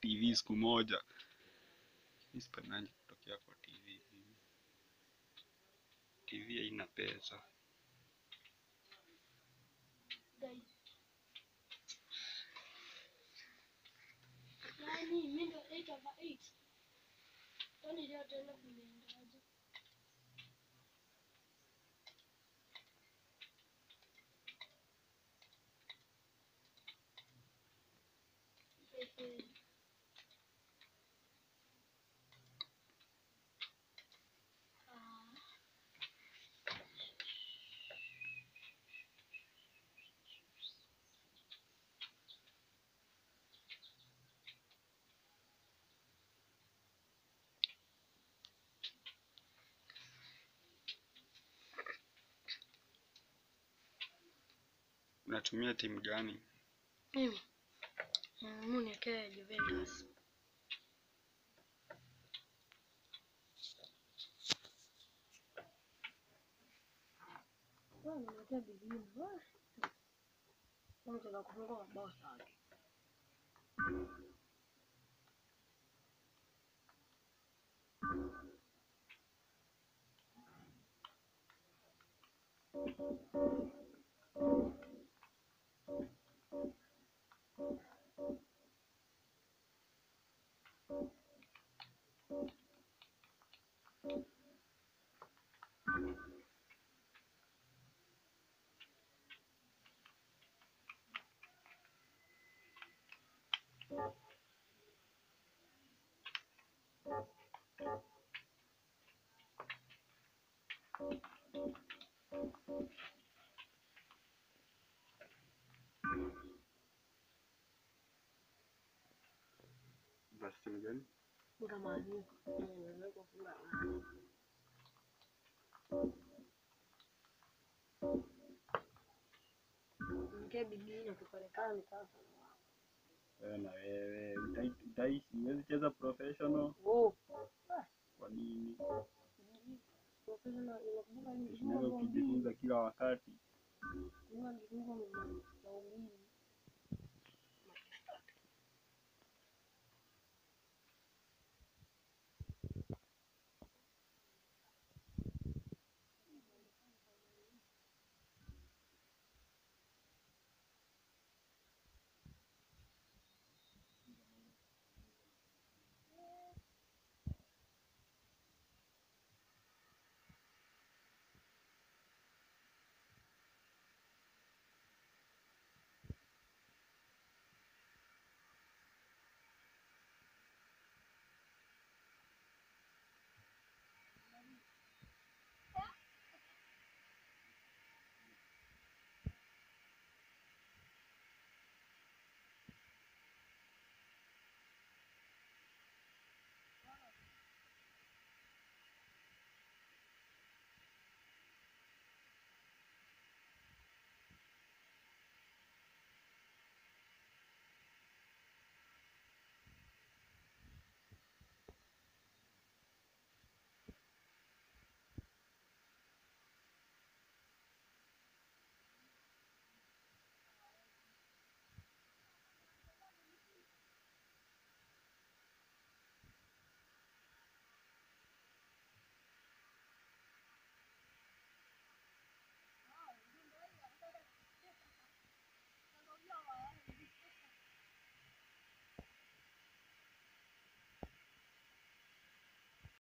TV siku moja. Mi sipendangi kutokea kwa TV. mimi. TV haina pesa. Guys. Yaani mimi ndo 8 over 8. Kwani leo tena kumeendaje? Ehe. Ah. Unatumia timu gani? Mimi mm, niwekee Juventus. Wewe niwekee Bibini. Wewe. Mtaka kufunga mabao sana. Basi timu gani? Funga maandiko. Niweze kufunga. Niwekee Bibini tukionekana sasa. Wewe na wewe utai- utaishi, huwezi cheza professional. Oh. Kwa nini? Professional inakumbuka ni Unaweza ukijifunza kila wakati. Mungu alifunga na ubiri.